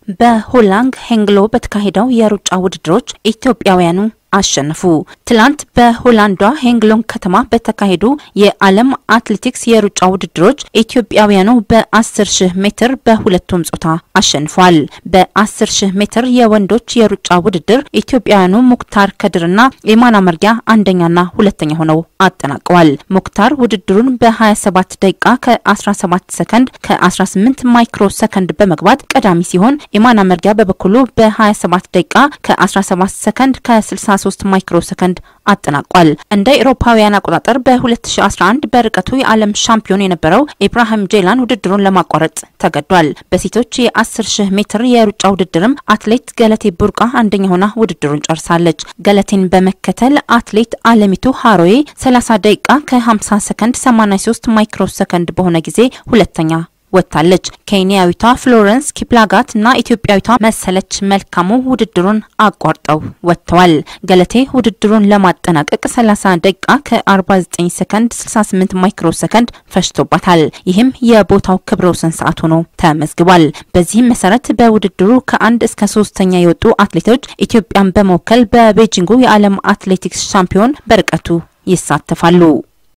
በሆላንግ ሄንግሎ በተካሄደው የሩጫ ውድድሮች ኢትዮጵያውያኑ አሸነፉ። ትላንት በሆላንዷ ሄንግሎን ከተማ በተካሄዱ የዓለም አትሌቲክስ የሩጫ ውድድሮች ኢትዮጵያውያኑ በ10 ሺህ ሜትር በሁለቱም ጾታ አሸንፏል። በ10 ሺህ ሜትር የወንዶች የሩጫ ውድድር ኢትዮጵያውያኑ ሙክታር ከድርና የማና መርጊያ አንደኛና ሁለተኛ ሆነው አጠናቀዋል። ሙክታር ውድድሩን በ27 ደቂቃ ከ17 ሰከንድ ከ18 ማይክሮ ሰከንድ በመግባት ቀዳሚ ሲሆን የማና መርጊያ በበኩሉ በ27 ደቂቃ ከ17 ሰከንድ ከ60 3 ማይክሮ ሰከንድ አጠናቋል። እንደ አውሮፓውያን አቆጣጠር በ2011 በርቀቱ የዓለም ሻምፒዮን የነበረው ኢብራሂም ጄላን ውድድሩን ለማቋረጥ ተገዷል። በሴቶች የ10 ሺህ ሜትር የሩጫ ውድድርም አትሌት ገለቴ ቡርቃ አንደኛ ሆና ውድድሩን ጨርሳለች። ገለቴን በመከተል አትሌት አለሚቱ ሀሮዬ 30 ደቂቃ ከ50 ሰከንድ 83 ማይክሮ ሰከንድ በሆነ ጊዜ ሁለተኛ ወጥታለች። ኬንያዊቷ ፍሎረንስ ኪፕላጋት እና ኢትዮጵያዊቷ መሰለች መልካሙ ውድድሩን አቋርጠው ወጥተዋል። ገለቴ ውድድሩን ለማጠናቀቅ 30 ደቂቃ ከ49 ሰከንድ 68 ማይክሮ ሰከንድ ፈጅቶባታል። ይህም የቦታው ክብረ ወሰን ሰዓት ሆኖ ተመዝግቧል። በዚህም መሰረት በውድድሩ ከአንድ እስከ ሶስተኛ የወጡ አትሌቶች ኢትዮጵያን በመወከል በቤጂንጉ የዓለም አትሌቲክስ ሻምፒዮን በርቀቱ ይሳተፋሉ።